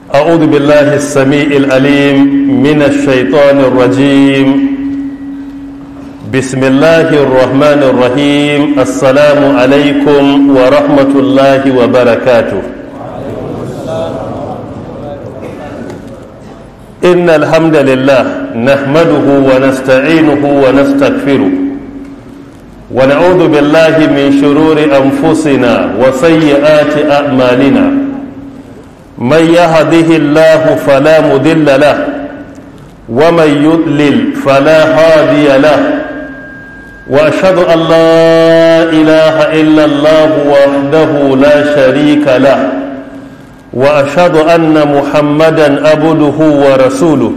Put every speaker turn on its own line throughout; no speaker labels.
أعوذ بالله السميع العليم من الشيطان الرجيم بسم الله الرحمن الرحيم السلام عليكم ورحمة الله وبركاته إن الحمد لله نحمده ونستعينه ونستغفره ونعوذ بالله من شرور أنفسنا وسيئات أعمالنا من يهده الله فلا مضل له ومن يضلل فلا هادي له واشهد ان لا اله الا الله وحده لا شريك له واشهد ان محمدا عبده ورسوله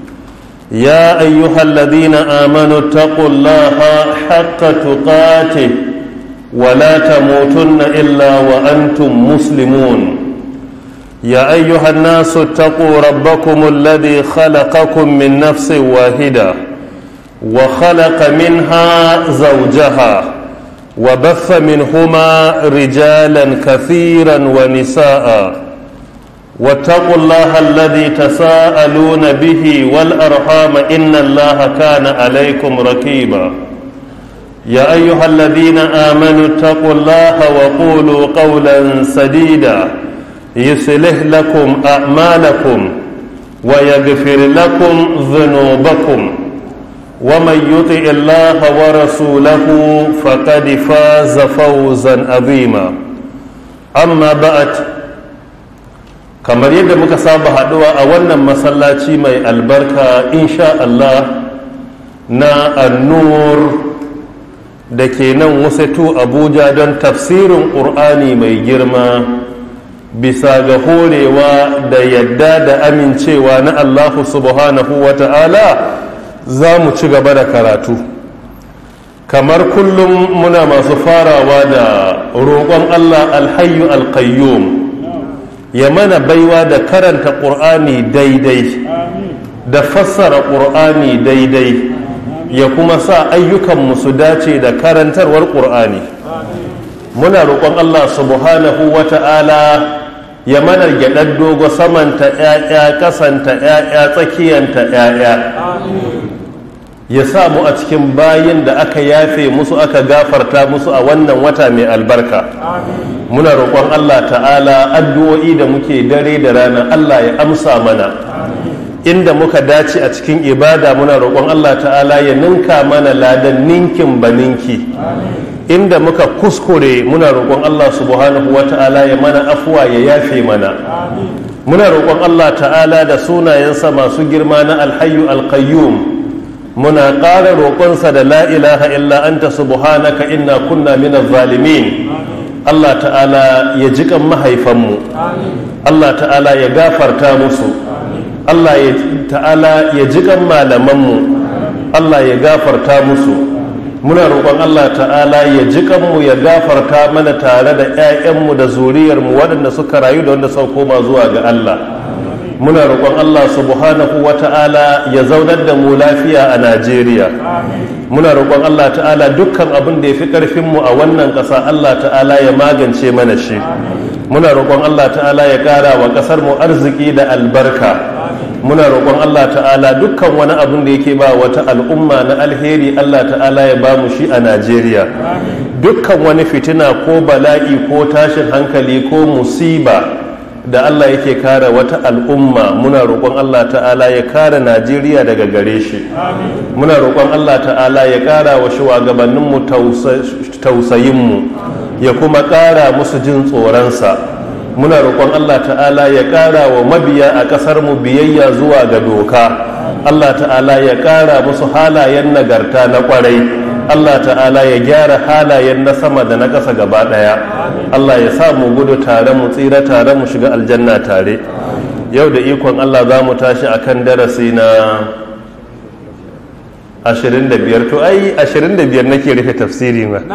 يا ايها الذين امنوا اتقوا الله حق تقاته ولا تموتن الا وانتم مسلمون يا ايها الناس اتقوا ربكم الذي خلقكم من نفس واحده وخلق منها زوجها وبث منهما رجالا كثيرا ونساء واتقوا الله الذي تساءلون به والارحام ان الله كان عليكم رقيبا يا ايها الذين امنوا اتقوا الله وقولوا قولا سديدا يصلح لكم اعمالكم ويغفر لكم ذنوبكم ومن يطع الله ورسوله فقد فاز فوزا عظيما اما بعد kamar yadda muka saba haduwa a wannan masallaci mai albarka insha Allah na annur da ke nan wasatu abuja don tafsirin ƙur'ani mai girma bisa ga horewa da yadda da amincewa na allahu subhanahu wa ta'ala za mu ci gaba da karatu kamar kullum muna masu farawa da roƙon allah alhayu alkayyum ya mana baiwa da karanta ƙur'ani daidai da fassara ƙur'ani daidai ya kuma sa ayyukanmu su dace da karantarwar ƙur'ani muna roƙon allah subhanahu wa ta'ala ya mana gyaɗar dogo samanta ‘ya'ya kasanta ‘ya'ya tsakiyanta ‘ya'ya ya sa mu a cikin bayin da aka yafe musu aka gafarta musu a wannan wata mai albarka muna roƙon allah ta'ala addu'o'i da muke dare da rana allah ya amsa mana inda muka dace a cikin ibada muna roƙon allah ta'ala ya ninka mana ladan ninkin ba ninki inda muka kuskure muna roƙon Allah subhanahu wa ta'ala ya mana afuwa ya yafe mana muna roƙon Allah ta'ala da sunayensa masu girma na alhayu alkayyum muna ƙara roƙonsa da la ilaha illa anta subhanaka inna kunna min zalimin Allah ta'ala ya jiƙan mahaifanmu Allah ta'ala ya gafarta musu Allah ta'ala ya jiƙan malamanmu Allah ya gafarta musu muna roƙon Allah ta'ala ya ji kanmu ya gafarta mana tare da 'ya'yanmu da zuriyarmu waɗanda suka rayu da wanda suka koma zuwa ga Allah muna roƙon Allah subhanahu wa ta'ala ya zaunar da mu lafiya a Najeriya muna roƙon Allah ta'ala dukkan abin da ya fi ƙarfinmu a wannan ƙasa Allah ta'ala ya magance mana shi muna roƙon Allah ta'ala ya ƙara wa ƙasar mu arziki da albarka muna roƙon Allah ta'ala dukkan wani abin da yake ba wata al'umma na alheri Allah ta'ala ya ba mu shi a Najeriya dukkan wani fitina ko bala'i ko tashin hankali ko musiba da Allah yake kare wata al'umma muna roƙon Allah ta'ala ya kare Najeriya daga gare shi muna roƙon Allah ta'ala ya ƙara wa shugabanninmu tausayinmu ya kuma ƙara musu jin tsoronsa muna roƙon Allah ta'ala ya ƙara wa mabiya a ƙasar mu biyayya zuwa ga doka Allah ta'ala ya ƙara musu halayen nagarta na ƙwarai Allah ta'ala ya gyara halayen na sama da na ƙasa gaba ɗaya Allah ya sa mu gudu tare mu tsira tare mu shiga aljanna tare yau da ikon Allah za mu tashi akan darasi na 25 to ai 25 nake rufe tafsiri ma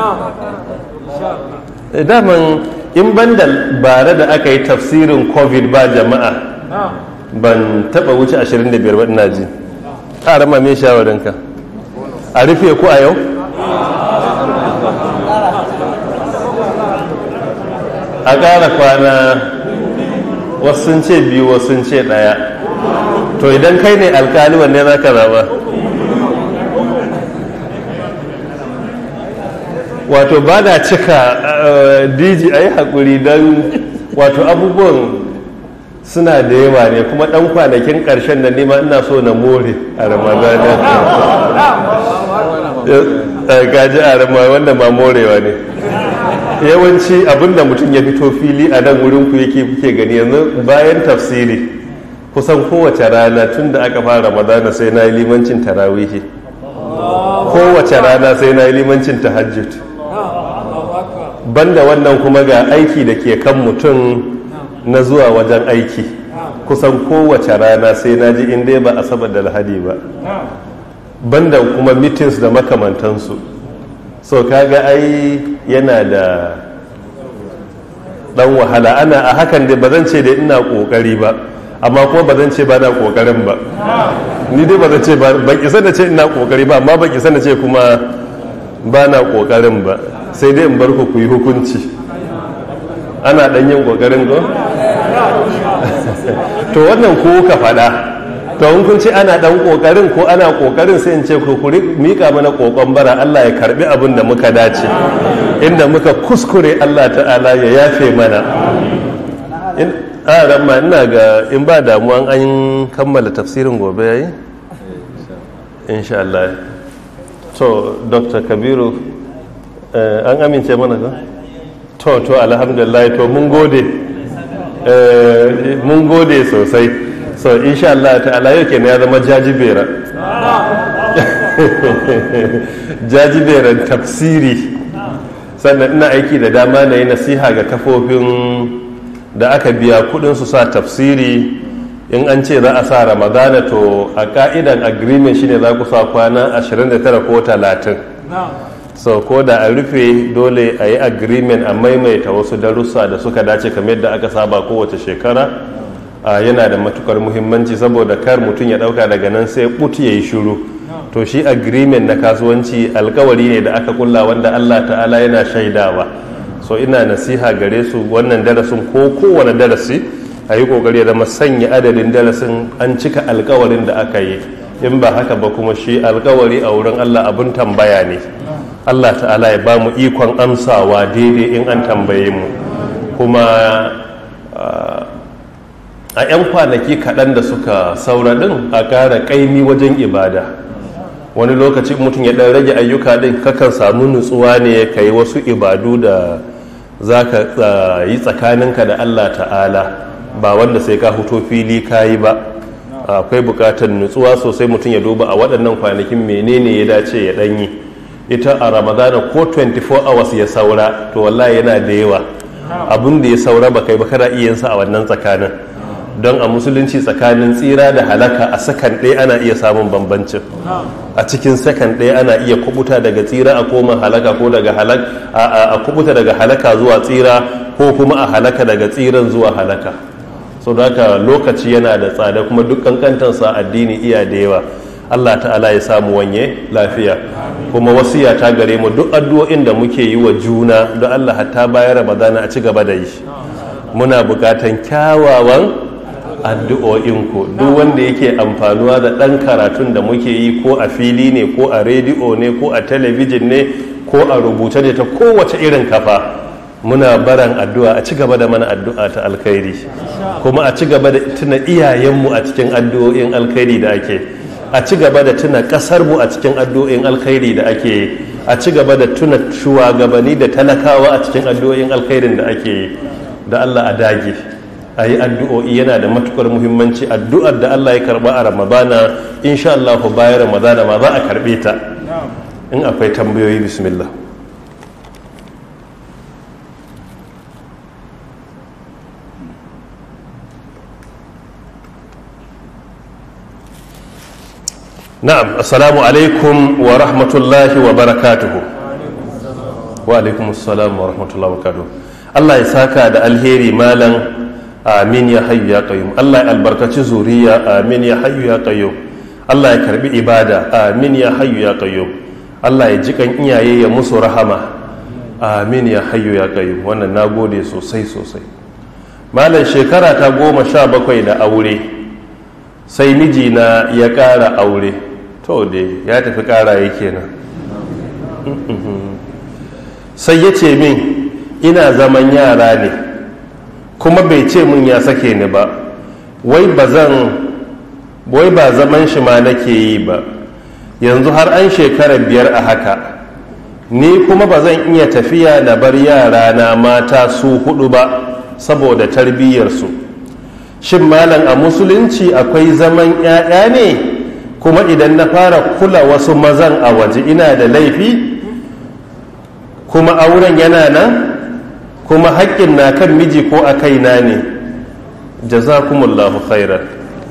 daman in banda bare da aka yi tafsirin covid ba jama'a ban taba wuce 25 ba ina ji ƙara ma me shawarinka a rufe ku a yau a ƙara kwana wasu sun ce biyu wasu sun ce ɗaya to idan kai ne alkali wanne za ka zaba wato ba na cika diji a yi haƙuri don wato abubuwan suna da yawa ne kuma ɗan kwanakin ƙarshen da nima ina so na more a ramadana gaji a rama wanda ma morewa ne yawanci abinda mutum ya fito fili a nan wurin ku yake kuke gani yanzu bayan tafsiri kusan kowace rana tun da aka fara ramadana sai na yi limancin tarawihi kowace rana sai na yi limancin tahajjud banda wannan kuma ga aiki da ke kan mutum na zuwa wajen aiki kusan kowace rana sai na ji inda ba asabar da lahadi ba banda kuma meetings da makamantansu so kaga ai yana da dan wahala ana a hakan dai ba zan ce da ina kokari ba amma kuma ba zan ce ba na kokarin ba ni dai ba zan ce ba isa da ce ina kokari ba amma ba isa da ce kuma ba na kokarin ba sai dai in bar ku yi hukunci ana dan yin kokarin ko to wannan ko ka faɗa to in kun ce ana dan kokarin ko ana kokarin sai in ce ku kuri mika mana kokon bara Allah ya karbi abin da muka dace inda muka kuskure Allah ta'ala ya yafe mana in a ma ina ga in ba damuwa an kammala tafsirin gobe yayi insha Allah to Dr. Kabiru an amince mana ka to to alhamdulillah to mun gode mun gode sosai so insha Allah ta'ala yau kenan ya zama jajibera jajiberan tafsiri sannan ina aiki da dama na yi nasiha ga kafofin da aka biya kudin su sa tafsiri in an ce za a sa ramadana to a ka'idan agreement shine za ku sa kwana 29 ko 30 so ko da a rufe dole a yi agreement a maimaita wasu darussa da suka dace kamar yadda aka saba kowace shekara yana da matukar muhimmanci saboda kar mutum ya dauka daga nan sai but ya yi shiru to shi agreement na kasuwanci alkawari ne da aka kulla wanda allah ta'ala yana shaidawa so ina nasiha gare su wannan darasin ko kowane darasi a yi kokari ya zama sanya adadin darasin an cika alkawarin da aka yi in ba haka ba kuma shi alkawari a wurin allah abin tambaya ne allah ta'ala ya ba mu ikon amsawa daidai in an tambaye mu kuma a 'yan kwanaki kaɗan da suka saura ɗin a ƙara ƙaimi wajen ibada wani lokaci mutum ya ɗan rage ayyuka ɗin kakan samu nutsuwa ne ka yi wasu ibadu da za ka yi tsakaninka da allah ta'ala ba wanda sai ka huto fili ka yi ba akwai buƙatar nutsuwa sosai mutum ya duba a waɗannan kwanakin menene ya dace ya ɗanyi ita a ramadana ko 24 hours ya saura to wallahi yana da yawa abin da ya saura ba kai ba kana iya a wannan tsakanin don a musulunci tsakanin tsira da halaka a sakan ɗaya ana iya samun bambancin a cikin sakan ɗaya ana iya kubuta daga tsira a koma halaka ko daga halaka a kubuta daga halaka zuwa tsira ko kuma a halaka daga tsiran zuwa halaka so da haka lokaci yana da tsada kuma duk kankantansa addini iya da yawa Allah ta'ala ya samu wanye lafiya kuma wasiya ta gare mu duk addu'o'in da muke yi wa juna da Allah hatta bayan Ramadana a ci gaba da yi muna bukatan kyawawan addu'o'inku duk wanda yake amfanuwa da ɗan karatun da muke yi ko a fili ne ko a rediyo ne ko a talabijin ne ko a rubuce ne ta kowace irin kafa muna baran addu'a a ci gaba da mana addu'a ta alkhairi kuma a ci gaba da tuna iyayenmu a cikin addu'o'in alkhairi da ake a ci gaba da tuna ƙasarmu a cikin addu'o'in alkhairi da ake a ci gaba da tuna shugabanni da talakawa a cikin addu'o'in alkhairin da ake da Allah a dage a yi addu'o'i yana da matukar muhimmanci addu'ar da Allah ya karba a ramadana insha Allah bayan ramadana ma za a karbe ta in akwai tambayoyi bismillah na'am assalamu alaikum wa rahmatullahi wa barakatuhu wa alaikum assalam wa rahmatullahi wa barakatuhu Allah ya saka da alheri malam amin ya hayyu ya qayyum Allah ya albarkaci zuriya amin ya hayyu ya qayyum Allah ya karbi ibada amin ya hayyu ya qayyum Allah ya ji kan iyaye ya musu rahama amin ya hayyu ya qayyum wannan nagode sosai sosai malam shekara ta goma sha bakwai da aure sai mijina ya ƙara aure to dai ya tafi ƙara yake nan sai ya ce min ina zaman yara ne kuma bai ce min ya sake ni ba wai ba zan wai ba zaman shi ma nake yi ba yanzu har an shekara biyar a haka ni kuma ba zan iya tafiya na bar yara na mata su hudu ba saboda tarbiyyarsu shin malam a musulunci akwai zaman 'ya'ya ne kuma idan na fara kula wasu mazan a waje ina da laifi kuma auren yana nan kuma haƙƙin na kan miji ko a kaina ne jazakumullahu khairan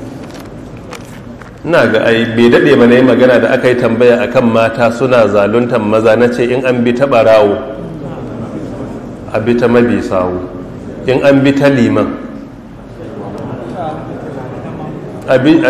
ina ga ai bai daɗe ba na yi magana da aka yi tambaya akan mata suna zaluntan maza na ce in an bi ta ɓarawo a bi ta mabi sawu in an bi ta liman a bi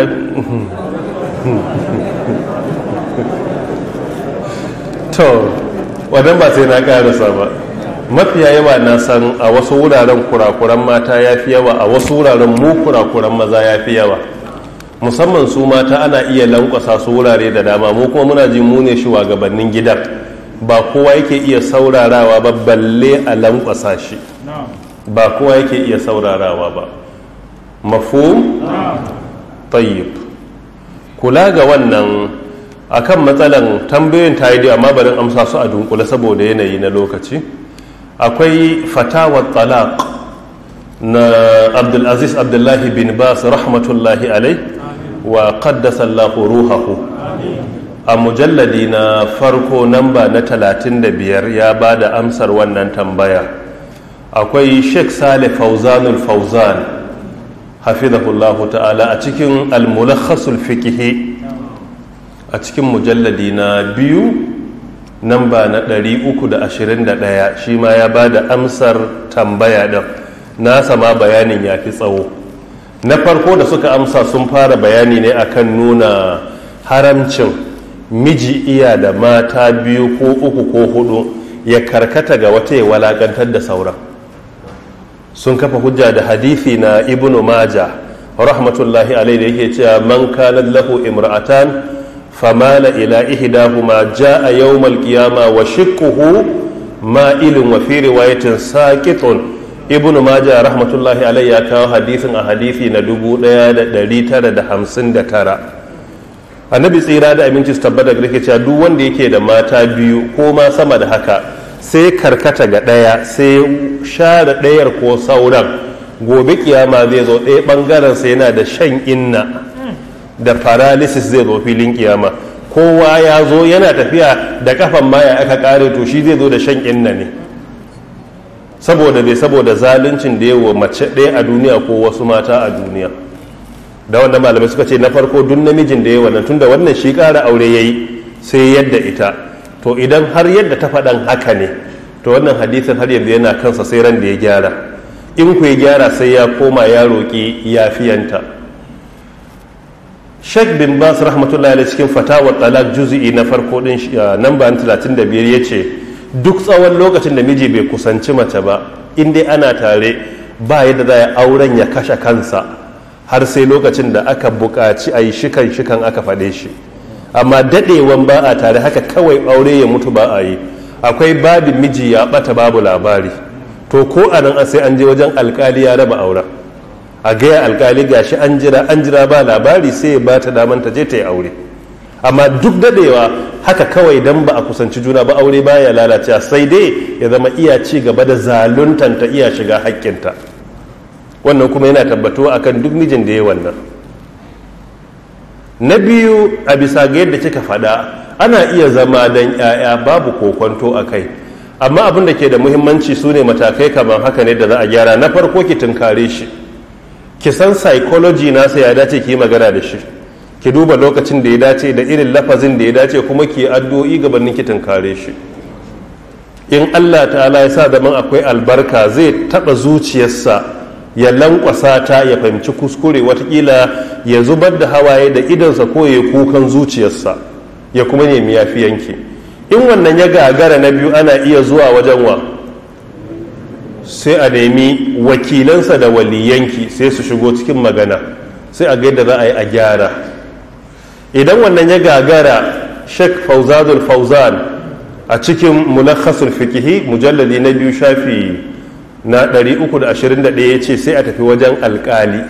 to wadan ba sai na karasa ba mafiya yawa na san a wasu wuraren kurakuran mata ya fi yawa a wasu wuraren mu kurakuran maza ya fi yawa musamman su mata ana iya lankwasa su wurare da dama mu kuma muna ji mu ne shugabannin gidan ba kowa yake iya saurarawa ba balle a lankwasa shi ba kowa yake iya saurarawa ba mafhum tayyib kula ga wannan akan matsalan tambayoyin ta yi amma barin amsa su a dunkule saboda yanayi na lokaci akwai fatawar talaq na abdulaziz abdullahi bin bas rahmatullahi alai wa qaddasa allahu ruhahu a mujalladi na farko namba na 35 ya ba da amsar wannan tambaya akwai sheikh saleh fauzanul fauzan hafizahullahu ta'ala a cikin al-mulakhasul fiqhi a cikin mujalladi na biyu namba na 321 shi ma ya ba da amsar tambaya ɗin nasa ma bayanin ya fi tsawo na farko da suka amsa sun fara bayani ne akan nuna haramcin miji iya da mata biyu ko uku ko hudu ya karkata ga wata ya walakantar da sauran sun kafa hujja da hadithi na ibnu maja rahmatullahi alai da yake cewa man kana lahu imra'atan famala ila ihdahuma jaa yawmal qiyama wa shiqquhu ma'ilun wa fi riwayatin saqitun ibnu maja rahmatullahi alai ya kawo hadisin a hadisi na 1959 annabi tsira da aminci su tabbata da cewa duk wanda yake da mata biyu ko ma sama da haka sai karkata ga ɗaya sai share ɗayar ko sauran gobe kiyama zai zo ɗaya ɓangaren sai yana da shan inna da paralysis zai zo filin kiyama kowa ya zo yana tafiya da kafan maya aka kare to shi zai zo da shan inna ne saboda bai saboda zaluncin da yawa mace ɗaya a duniya ko wasu mata a duniya da wanda malamai suka ce na farko duk namijin da ya wannan tunda wannan shi ƙara aure ya yi sai yadda ita to idan har yadda ta faɗan haka ne to wannan hadisin har yanzu yana kansa sai ran da ya gyara in ku ya gyara sai ya koma ya roƙi yafiyanta sheikh bin bas rahmatullahi alaihi cikin fatawar talak juzi'i na farko din namba 35 ya ce duk tsawon lokacin da miji bai kusanci mace ba in dai ana tare ba yadda za a auren ya kashe kansa har sai lokacin da aka buƙaci a yi shikan shikan aka faɗe shi amma daɗewan ba a tare haka kawai aure ya mutu ba a yi akwai babin miji ya ɓata babu labari to ko a nan sai an je wajen alkali ya raba auren a gaya alkali gashi an jira an jira ba labari sai ya ba ta daman ta je ta yi aure amma duk daɗewa haka kawai dan ba a kusanci juna ba aure baya lalacewa sai dai ya zama iya ci gaba da zaluntanta iya shiga haƙƙinta wannan kuma yana tabbatuwa akan duk mijin da ya wannan na biyu a bisa ga yadda kika faɗa ana iya zama don 'ya'ya babu kokonto a kai amma abin da ke da muhimmanci su ne matakai kamar haka ne da za a gyara na farko ki tunkare shi ki san psychology nasa ya dace ki yi magana da shi ki duba lokacin da ya dace da irin lafazin da ya dace kuma ki addu'o'i gabanin ki tunkare shi in Allah ta'ala ya sa zaman akwai albarka zai taba zuciyarsa ya lankwasa ta ya fahimci kuskure watakila ya zubar da hawaye da idansa ko ya kukan zuciyarsa ya kuma nemi yafiyanki in wannan ya gagara na biyu ana iya zuwa wajen wa sai a nemi wakilansa da waliyanki sai su shigo cikin magana sai a gaida za a yi a gyara idan wannan ya gagara sheikh fauzadul fauzan a cikin mulakhasul fikihi mujallali na biyu shafi na 321 ya ce sai a tafi wajen alkali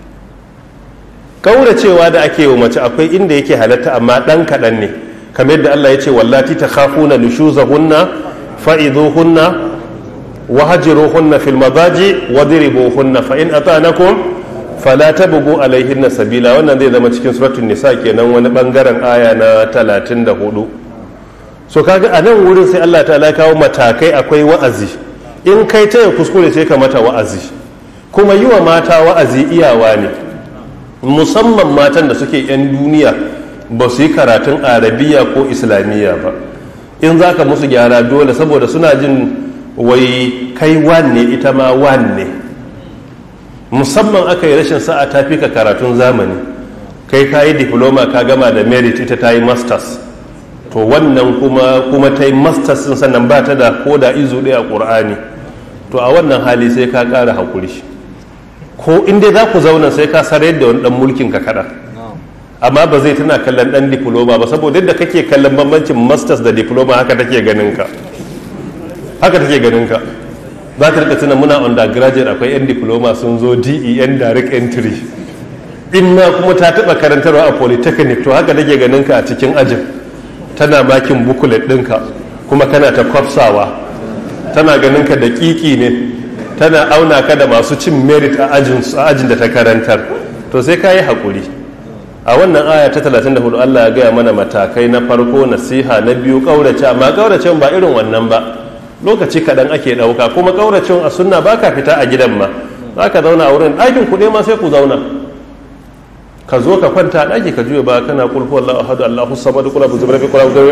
kauracewa da ake wa mace akwai inda yake halatta amma ɗan kaɗan ne kamar yadda Allah ya ce wallati ta khafuna nushuzahunna fa'iduhunna وهجروهن في المضاجع وضربوهن فإن أطعنكم فلا تبغوا عليهن sabila wannan zai zama cikin suratul nisa kenan wani bangaren aya na 34 so kaga a nan wurin sai Allah ta'ala kawo matakai akwai wa'azi in kai ta ya kuskure sai ka mata wa'azi kuma yi wa mata wa'azi iyawa ne musamman matan da suke 'yan duniya ba su yi karatun arabiya ko islamiyya ba in za ka musu gyara dole saboda suna jin wai kai wanne ita ma wanne musamman aka yi rashin sa'a ta fi ka karatun zamani kai ka yi diploma ka gama da merit ita ta yi masters to wannan kuma kuma ta yi masters din sannan ba ta da ko da izu ɗaya a ƙur'ani to a wannan hali sai ka ƙara haƙuri ko inda za ku zauna sai ka sarar da wani ɗan mulkin ka kaɗa amma ba zai tana kallon ɗan diploma ba saboda yadda kake kallon bambancin masters da diploma haka take ganin ka haka take ganin ka za ka rika tuna muna undergraduate akwai yan diploma sun zo de yan direct entry in ma kuma ta taba karantarwa a polytechnic to haka take ganin ka a cikin ajin tana makin bukulet ɗinka kuma kana ta kwafsawa tana ganin ka da kiki ne tana auna ka da masu cin merit a ajin da ta karantar to sai ka yi haƙuri a wannan aya ta 34 Allah ya gaya mana matakai na farko nasiha na biyu ƙaurace amma ƙauracen ba irin wannan ba lokaci kaɗan ake ɗauka kuma ƙauracin a sunna ba ka fita a gidan ma za ka zauna a wurin ɗakin kuɗe ma sai ku zauna ka zo ka kwanta a ɗaki ka juya ba kana kulhu Allahu ahadu Allahu samad kula bu zubra bi kula bu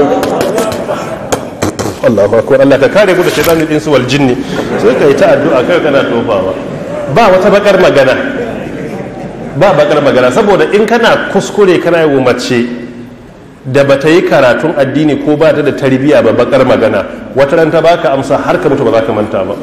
Allahu akbar Allah ka kare ku da shaytanin insu wal jinni sai ka yi ta addu'a kai kana tofawa ba wata bakar magana ba bakar magana saboda in kana kuskure kana yi mace da ba ta yi karatun addini ko ba ta da tarbiyya ba bakar magana wata ran ta baka amsa har ka mutu ba za ka manta ba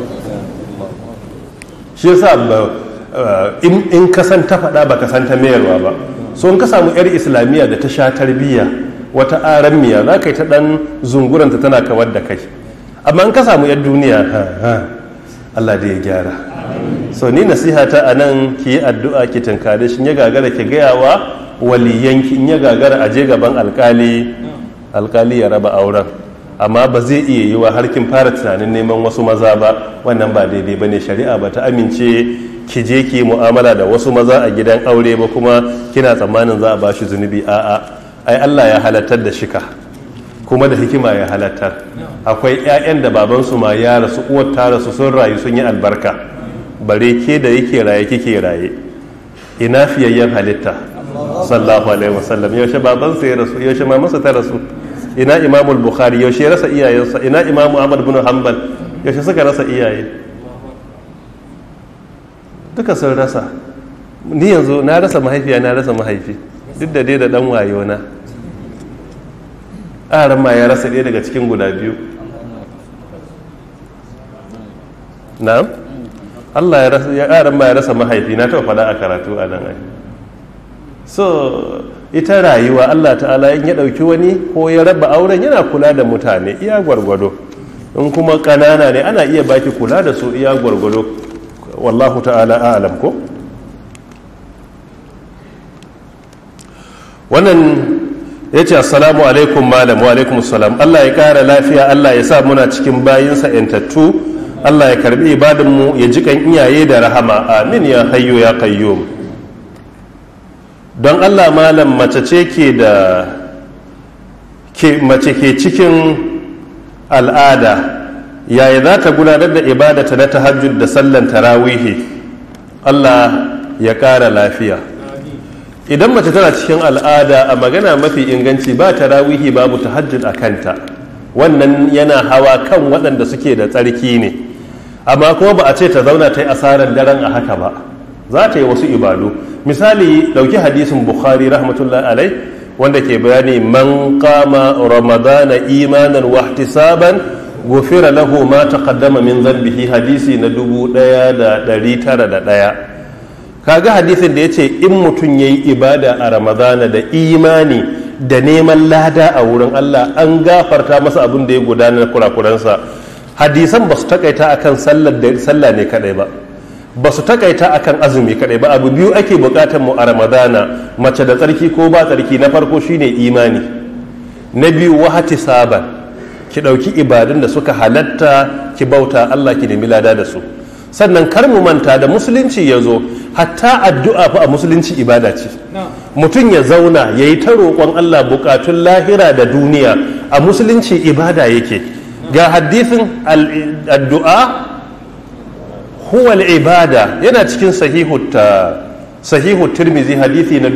shi yasa in ka san ta faɗa ba ka san ta mayarwa ba so in ka samu yar islamiyya da ta sha tarbiyya wata aran miya za ka yi ta ɗan zunguranta tana kawar da kai amma in ka samu yar duniya Allah da ya gyara so ni nasiha ta a nan ki yi addu'a ki tunkare shi ya gagara ki gayawa waliyanki in ya gagara a je gaban alkali alkali ya raba auren amma ba zai iya yi wa har kin fara tunanin neman wasu maza ba wannan ba daidai ba ne shari'a ba ta amince ki je ki mu'amala da wasu maza a gidan aure ba kuma kina tsammanin za a ba shi zunubi a'a ai Allah ya halattar da shika kuma da hikima ya halattar akwai 'ya'yan da babansu ma ya rasu uwar ta rasu sun rayu sun yi albarka bare ke da yake raye kike raye ina fiyayyen halitta sallallahu alaihi wasallam yaushe babansa ya rasu yaushe mamansa ta rasu ina imamul bukhari yaushe ya rasa iyayensa ina imamu ahmad bin hanbal yaushe suka rasa iyaye duka sun rasa ni yanzu na rasa mahaifiya na rasa mahaifi duk da dai da dan wayo na aran ma ya rasa ɗaya daga cikin guda biyu na'am Allah ya rasa ya aran ma ya rasa mahaifi na taɓa faɗa a karatu a nan ai so ita rayuwa Allah ta'ala in ya ɗauki wani ko ya raba auren yana kula da mutane iya gwargwado in kuma ƙanana ne ana iya baki kula da su iya gwargwado wallahu ta'ala a'lam ko wannan ya ce assalamu alaikum malam wa alaikum salam Allah ya ƙara lafiya Allah ya sa muna cikin bayinsa yantattu Allah ya karbi ibadinmu ya jikan iyaye da rahama amin ya hayyo ya qayyum don allah malam mace ce ke da ke mace ke cikin al'ada yaya za ta gudanar da ibadata na tahajjud da sallan tarawihi allah ya ƙara lafiya idan mace tana cikin al'ada a magana mafi inganci ba tarawihi babu tahajjud a kanta wannan yana hawa kan waɗanda suke da tsarki ne amma kuma ba a ce ta zauna ta yi asarar daren a haka ba za ta yi wasu ibadu misali dauki hadisin bukhari rahmatullahi alai wanda ke bayani man kama ramadana imanan wa ihtisaban gufira lahu ma taqaddama min dhanbihi hadisi na dubu ɗaya da ɗari tara da ɗaya kaga hadisin da ya ce in mutum ya yi ibada a ramadana da imani da neman lada a wurin allah an gafarta masa abin da ya gudana na kurakuransa hadisan ba su takaita akan sallah ne kadai ba ba su takaita akan azumi kadai ba abu biyu ake bukatar mu a ramadana mace da tsarki ko ba tsarki na farko shine imani na biyu wahati saban ki ɗauki ibadun da suka halatta ki bauta allah ki nemi lada da su sannan kar mu manta da musulunci ya zo hatta addu'a fa a musulunci ibada ce mutum ya zauna ya yi ta roƙon allah bukatun lahira da duniya a musulunci ibada yake ga hadisin addu'a huwal ibada yana cikin sahihu ta sahihu tirmizi hadisi na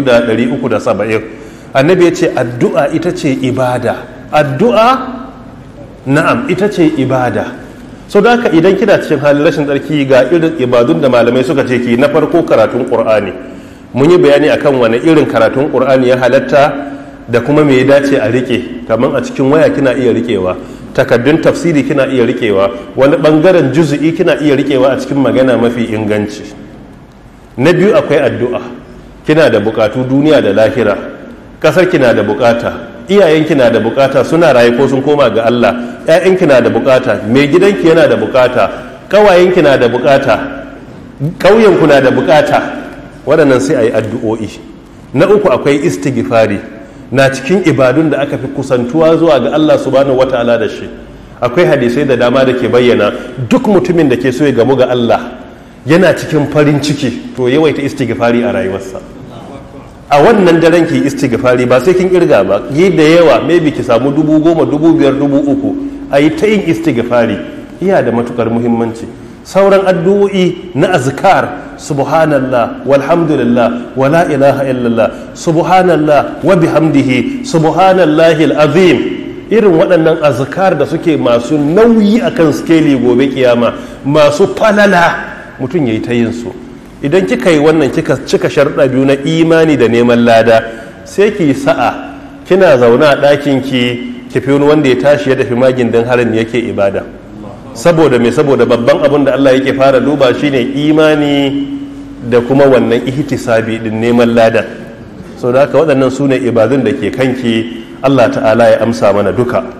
2370 annabi ya ce addu'a ita ce ibada addu'a na'am ita ce ibada so da haka idan kina cikin halin rashin tsarki ga irin ibadun da malamai suka ce ki na farko karatun qur'ani mun yi bayani akan wani irin karatun qur'ani ya halatta da kuma me ya dace a rike kamar a cikin waya kina iya rikewa takaddun tafsiri kina iya rikewa wani bangaren juzu'i kina iya rikewa a cikin magana mafi inganci na biyu akwai addu'a kina da bukatu duniya da lahira kasar kina da bukata iyayenki na da bukata suna raye ko sun koma ga Allah ƴaƴanki na da bukata mai gidanki yana da bukata ƙawayenki na da bukata ƙauyenku na da bukata waɗannan sai a yi addu'o'i na uku akwai istighfari na cikin ibadun da aka fi kusantuwa zuwa ga Allah subhanahu wata'ala da shi akwai hadisai da dama da ke bayyana duk mutumin da ke so ya gamu ga Allah yana cikin farin ciki to yawaita istighfari a rayuwarsa a wannan daren ki istighfari ba sai kin kirga ba yi da yawa maybe ki samu dubu goma dubu biyar dubu uku a yi ta yin istighfari iya da matukar muhimmanci sauran addu'o'i na azkar subhanallah walhamdulillah wa la ilaha illallah subhanallah wa bihamdihi subhanallahi alazim irin waɗannan azkar da suke masu nauyi akan skeli gobe kiyama masu falala mutum yayi ta yin su idan kika yi wannan kika cika sharuɗa biyu na imani da neman lada sai ki sa'a kina zaune a ɗakin ki ki fi wani wanda ya tashi ya tafi magin don harin yake ibada saboda me saboda babban abin da Allah yake fara duba shine imani da kuma wannan ihtisabi din neman lada so da haka waɗannan su ne ibadun da ke kanki Allah ta'ala ya amsa mana duka